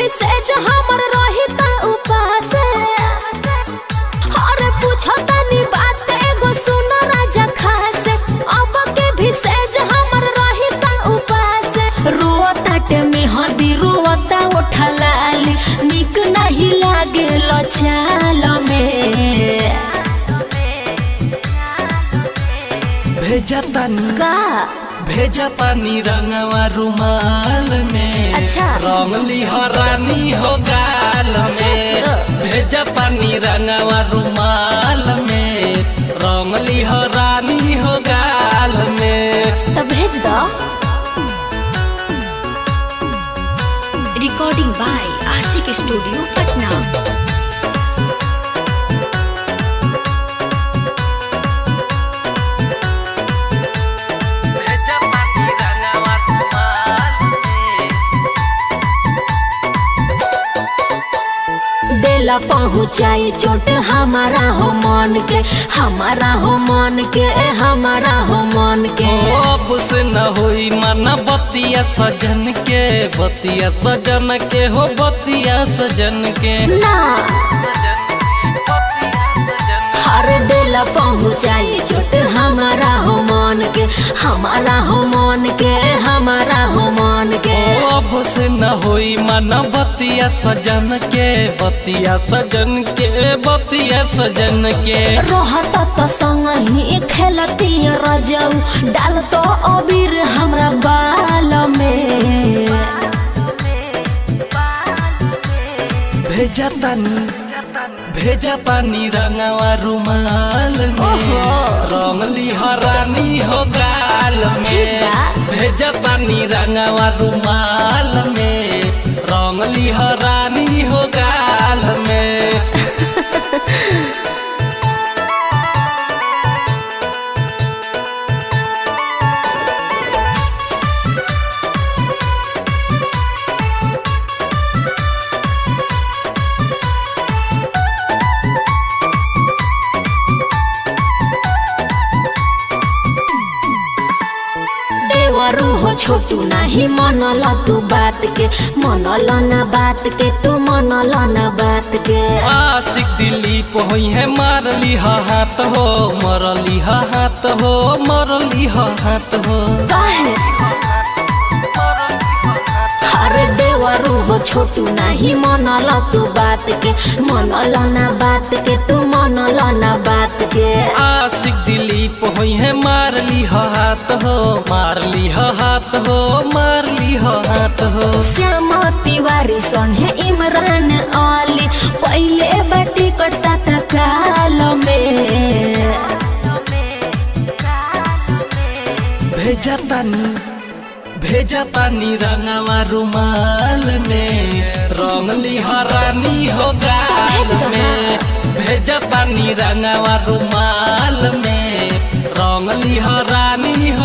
सेज हमर रही त उपास अरे पूछो तनी बात एगो सुन राजा खास अब के भी सेज हमर रही त उपास रोताटे में हदी रोता उठलाली निक नहीं लागे चाल में भेजा तानी का भेजा तानी रंगवा रुमाल में अच्छा। रंगली हो रानी हो गाल में सच? भेजा तानी रंगवा रुमाल में रंगली हो रानी हो गाल में तो भेज दो recording by Ashiq studio Patna भेजा तानी रंगवा रुमाल में देला पहुँचाई चोट हमारा हो मन के हमारा हो मन के हमारा हो मन के अब से न होई मन बतिया सजन के बतिया सजन के हो बतिया सजन के ना हर देला पहुँचाई चोट हमारा हो मन के हमारा हो मन के हमारा हो मन के अब से न होई मन बतिया सजन के बतिया सजन के बतिया सजन के रहत तो संग ही खेलती रजऊ डाल तो अबीर हमरा बाल में भेजा तानी भेजा तानी रंगवा रुमाल में ओहो। रंगली हरानी हो गाल में ठीक बा। भेजा तानी रंगवा रुमाल में रंगली हरानी हो गाल में देवरू हो छोटू नहीं मनल तू बात के मनल ना बात के तू मनल ना बात के आशिक दिलीप होई है मारली हा हाथ हो मरली हा हाथ हो मरली हा हाथ हो काहे अरे देवरू हो छोटू नहीं मनल तू बात के मनल ना बात के तू मनल ना बात के आशिक दिलीप होई है मारली हा हाथ हो मारली हा हाथ हो मारली हा हाथ हो श्याम तिवारी संगे इमरान अली पहले बाटी कटता था काल में भेजा तानी भेजा तानी रंगवा रुमाल में रंगली हरानी हो गाल में भेजा तानी रंगवा रुमाल में रंगली हरानी